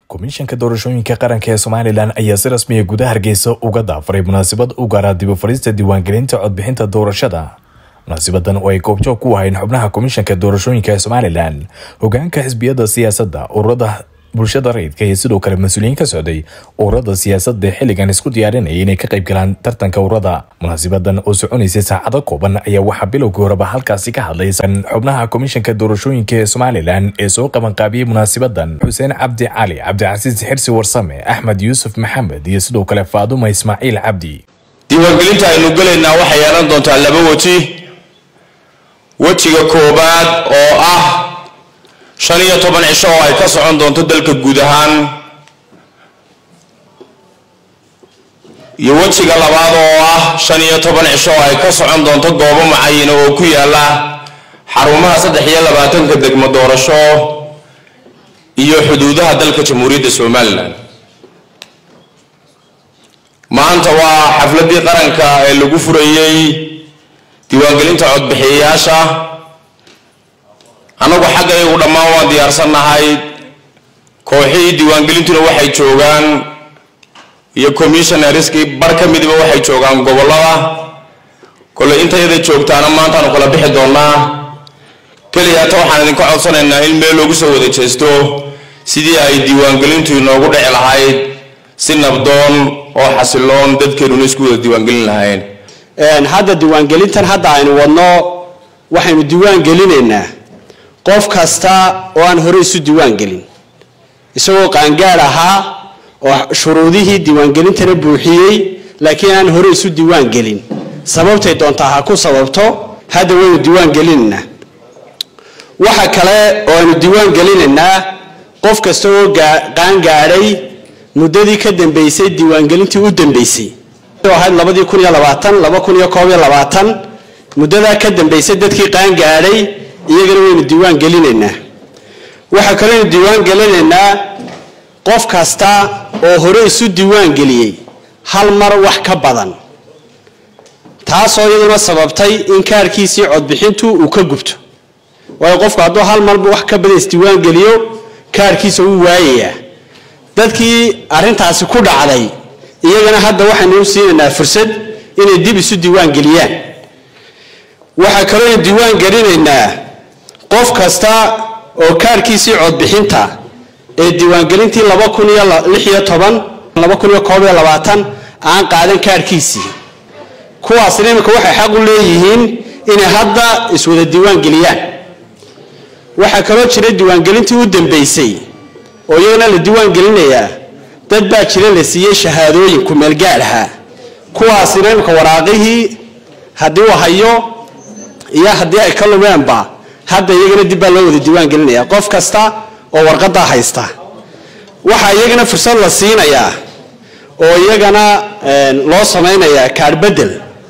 komishanka doorashooyinka qaranka ee somalilan ayaa si rasmiya gudaha hargeysa uga daafaray munaasabad u gaara dib u fadhiista diiwaangelinta codbixinta doorashada munaasabadan oo ay goobjoog ku ahayn xubnaha komishanka doorashooyinka ee somalilan hogaanka xisbiyada siyaasadda ururada bulshada rayidka iyo sidoo kale mas-uuliyiin ka socday ururada siyaasadda xilligan isku diyaarinaya inay ka qayb galaan tartanka ururada munaasabadan oo soconaysay saacado kooban ayaa waxaa bilowgii horeba halkaasi ka hadlay xubnaha komishanka doorashooyinka ee somalilan ee soo qabanqaabiyey munaasabadan xuseen cabdi cali cabdicasiis xirsi warsame axmed yuusuf maxamed iyo sidoo kale faaduma ismaaciil cabdi diiwaangelinta aynu gelaynaa waxay yeelan doontaa laba weji wejiga koobaad oo ah shan iyo toban cisho oo ay ka socon doonto dalka guud ahaan iyo wejiga labaad oo ah shan iyo toban cisho oo ay ka socon doonto goobo macayina oo ku yaala xarumaha saddex iyo labaatanka degmo doorasho iyo xuduudaha dalka jamhuuriyadda somalilan maanta waa xafladii qaranka ee lagu furayey diiwaangelinta codbixiyayaasha annagu xaggaygu dhammaan waan diyaarsannahay kooxihii diiwaangelintuna waxay joogaan iyo commissionariskii bar ka midiba waxay joogaan gobollada kolley intayada joogtaana maantaanu kala bixi doonnaa keliya hata waxaan idinka codsanaynaa in meel loogu soo wada jeesto sidii ay diiwaangelintu inoogu dhici lahayd si nabdoon oo xasiloon dadkeenuna isku wada diiwaangelin lahayn hadda diiwaangelintan hadda aynu wadno waxaynu diiwaan gelinaynaa qof kasta oo aan hore isu diiwaan gelin isagoo qaangaad ahaa oo shuruudihii diiwaangelintana buuxiyey laakiin aan hore isu diiwaan gelin sababtay doontaa ha ku sababto hadda waynu diiwaan gelinaynaa waxa kale oo aynu diiwaan gelinaynaa qof kasta oo qaangaadhay muddadii ka dambeysay diiwaangelintii u dambeysay ahayd labadii kun iyo labaatan laba kun iyo koob iyo labaatan muddadaa ka dambeysay dadkii qaangaadhay iyagana waynu diiwaan gelinaynaa waxaa kaleynu diiwaan gelinaynaa qof kasta oo hore isu diiwaan geliyey hal mar wax ka badan taasoo iyaduna sababtay in kaarkiisii codbixintu uu ka gubto waayo qofku hadduu hal marba wax ka badan isdiiwaan geliyo kaarkiisa wuu waayayaa dadkii arrintaasi ku dhacday iyagana hadda waxaynu u siinaynaa fursad inay dib isu diiwaan geliyaan waxaa kalooynu diiwaan gelinaynaa qof kasta oo kaarkiisii codbixinta ee diiwaangelintii laba kun iyo lix iyo toban laba kun iyo koob iyo labaatan aan qaadan kaarkiisii kuwaasna iminka waxay xaq u leeyihiin inay hadda iswada diiwaan geliyaan waxaa kaloo jira diiwaangelintii u dambeysay oo iyagana la diiwaan gelinayaa dad baa jira la siiyey shahaadooyin kumeelgaad ahaa kuwaasina iminka waraaqihii haddii uu hayo iyo haddii ay ka lumeenba hadda iyagana dib baa loo wada diiwaan gelinaya qof kasta oo warqadaa haysta waxaa iyagana fursad la siinayaa oo iyagana loo samaynayaa kaadh bedel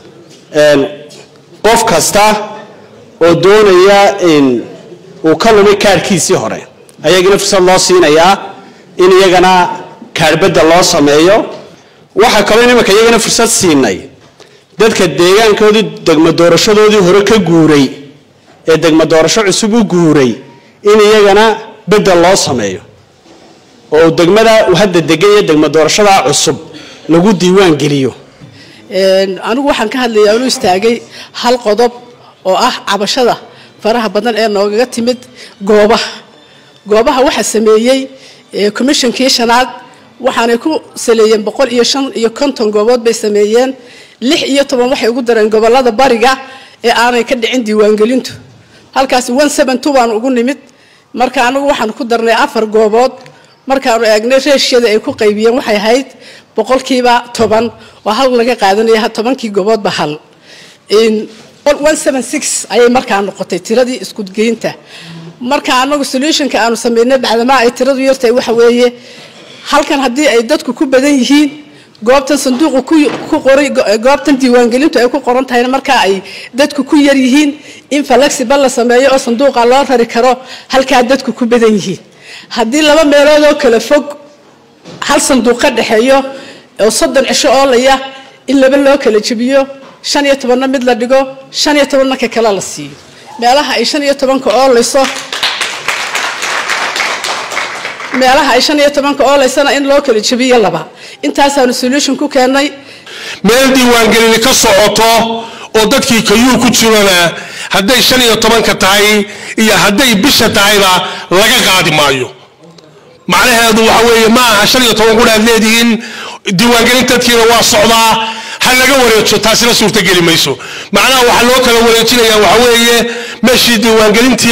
qof kasta oo doonaya in uu ka lumay kaadhkiisii hore ayagana fursad loo siinayaa in iyagana kaadhbedel loo sameeyo waxaa kaloo iminka iyagana fursad siinay dadka deegaankoodii degmo doorashadoodii hore ka guuray ee degmo doorasho cusub u guuray in iyagana bedel loo sameeyo oo degmada uu hadda degan iyo degmo doorashadaa cusub lagu diiwaan geliyo anigu waxaan ka hadlayaa anu istaagay hal qodob oo ah cabashada faraha badan ee noogaga timid goobaha goobaha waxaa sameeyey commishonkii shanaad waxaanay ku saleeyeen boqol iyo shan iyo konton goobood bay sameeyeen lix iyo toban waxay ugu dareen gobolada bariga ee aanay ka dhicin diiwaangelintu halkaasi one seven two baan ugu nimid marka anagu waxaan ku darnay afar goobood markaanu eegnay reeshyada ay ku qaybiyeen waxay ahayd boqolkiiba toban oo hal laga qaadanaya tobankii gooboodba hal one seven six ayay markaa noqotay tiradii iskugeynta marka anagu solutionka aanu sameynay bacdamaa ay tiradu yartahay waxa weeye halkan haddii ay dadku ku badan yihiin goobtan sanduuqu ku qoray goobtan diiwaangelintu ay ku qoran tahayna markaa ay dadku ku yar yihiin in flexible la sameeyo oo sanduuqa loo rari karo halkaa dadku ku badan yihiin haddii laba meelood oo kala fog hal sanduuq ka dhexeeyo oo soddon cisho oolaya in laba loo kala jebiyo shan iyo tobanna mid la dhigo shan iyo tobanna ka kale la siiyo meelaha ay shan iyo tobanka oolayso meelaha ay shan iyo tobanka ooleysana in loo kala jebiyo laba intaasaanu solution ku keennay meel diiwaangelini ka socoto oo dadkii kayuu ku jirana hadday shan iyo tobanka tahay iyo hadday bisha tahayba laga qaadi maayo macnaheedu waxa weeye ma aha shan iyo toban kun aad leedihiin diiwaangelin dadkiina waa socdaa ha laga wareejo taasina suurtageli mayso macnaha waxaa loo kala wareejinaya waxa weeye meeshii diiwaangelintii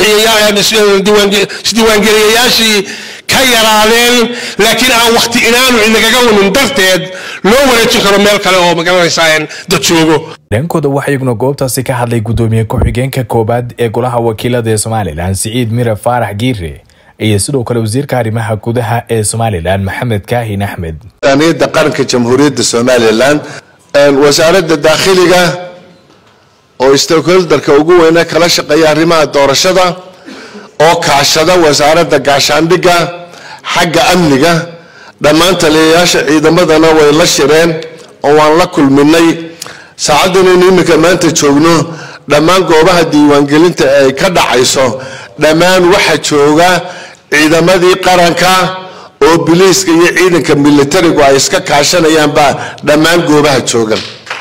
codbixiyayaasdiiwaangeliyayaashii ka yaraadeen laakiin aan wakti inaanu inagaga wanin darteed loo wareejin karo meel kale oo magaranaysaa dad joogo dhankooda waxaa iyaguna goobtaasi ka hadlay gudoomiye ku-xigeenka koobaad ee golaha wakiilada ee somalilan siciid mire faarax giire iyo sidoo kale wasiirka arrimaha gudaha ee somalilan maxamed kaahin axmed miisaaniyadda qaranka jamhuuriyadda somalilan wasaaradda daakhiliga oo stakeholderka ugu weyne kala shaqeeya arrimaha doorashada oo kaashada wasaaradda gaashaandhigga xagga amniga dhammaan taliyayaasha ciidamadana way la shireen oo waan la kulminay saacaddanaynu iminka maanta joogno dhammaan goobaha diiwaangelinta ay ka dhacayso dhammaan waxaa jooga ciidamadii qaranka oo biliiska iyo ciidanka militarigu ay iska kaashanayaanbaa dhammaan goobaha joogan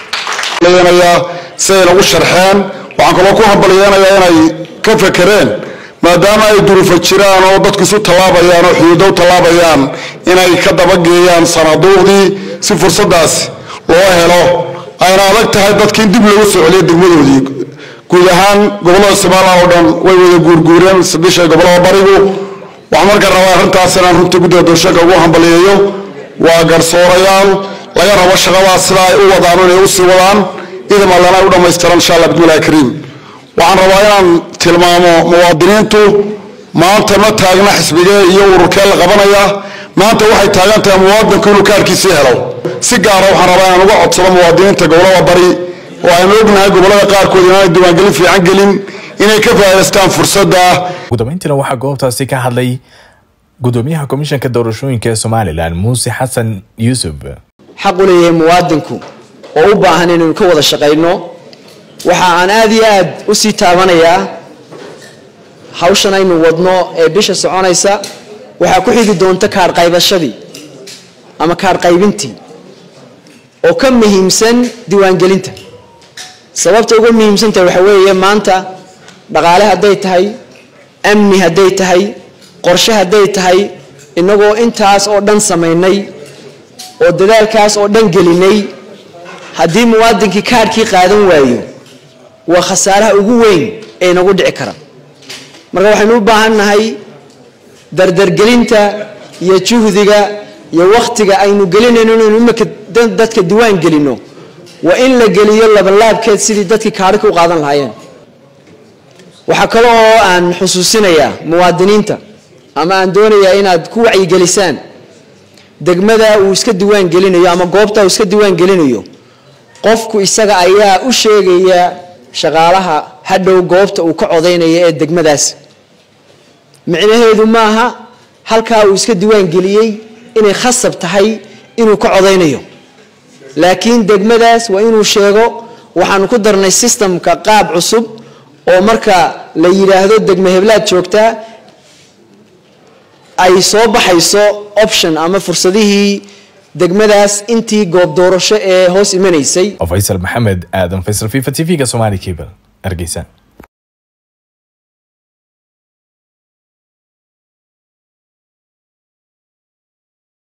siday nagu sharxeen waxaan kaloo ku hambalyeenayaa inay ka fekereen maadaama ay durufa jiraan oo dadku isu tallaabayaan oo xuduudo u tallaabayaan inay ka dabageeyaan sanaaduuqdii si fursadaas loo helo ayna adag tahay dadka in dib loogu soo celiyo degmadoodii guud ahaan gobollada somalilan oo dhan way wada guurguureen sadisha gobollada barigu waxaan marka rabaa arrintaas inaan runtii guddida doorashooyinka ugu hambaliyeeyo waa garsoorayaal laga rabo shaqadaas sida ay u wadaan inay u sii wadaan idam allana ay u dhammaystiran insha allah bismillahi kariim waxaan rabaa inaan tilmaamo muwaadiniintu maanta ma taagna xisbigee iyo ururkee la qabanaya maanta waxay taagan tahay muwaadinku inuu kaarkiisii helo si gaara waxaan rabaa inaan uga codsado muwaadiniinta gobollada bari oo aynu ognahay gobollada qaarkood inaanay diiwaangelin fiican gelin inay ka faa'idaystaan fursadda ugu dambeyntiina waxaa goobtaasi ka hadlay gudoomiyaha komishanka doorashooyinka ee somalilan muuse xasan yuusuf xaq u leeyahay muwaadinku oo u baahan inaynu ka wada shaqayno waxa aan aad iyo aad u sii taabanayaa hawshan aynu wadno ee bisha soconaysa waxaa ku xigi doonta kaadh qaybashadii ama kaadh qaybintii oo ka muhiimsan diiwaangelinta sababta uga muhiimsantahay waxa weeye maanta dhaqaale hadday tahay amni hadday tahay qorshe hadday tahay innagoo intaas oo dhan samaynay oo dadaalkaas oo dhan gelinay haddii muwaadinkii kaadhkii qaadan waayo waa khasaaraha ugu weyn ee inagu dhici kara marka waxaynu u baahan nahay dardargelinta iyo juhdiga iyo wakhtiga aynu gelinayno inaynu imika dadka diwaan gelino waa in la geliyo labanlaabkeed sidii dadkii kaadhika u qaadan lahaayeen waxaa kale oo aan xusuusinayaa muwaadiniinta ama aan doonayaa inaad ku wacyigelisaan degmada uu iska diwaan gelinayo ama goobta uu iska diwaan gelinayo qofku isaga ayaa u sheegaya shaqaalaha hadhow goobta uu ka codaynaya ee degmadaas micnaheedu maaha halkaa uu iska diwaan geliyey inay khasab tahay inuu ka codaynayo laakiin degmadaas waa inuu sheego waxaanu ku darnay sistamka qaab cusub oo marka la yidhaahdo degme heblaad joogtaa ay soo baxayso option ama fursadihii degmadaas intii goob doorasho ee hoos imanaysay faysal maxamed aadan faysal fifa t v-ga somali cable hargeysa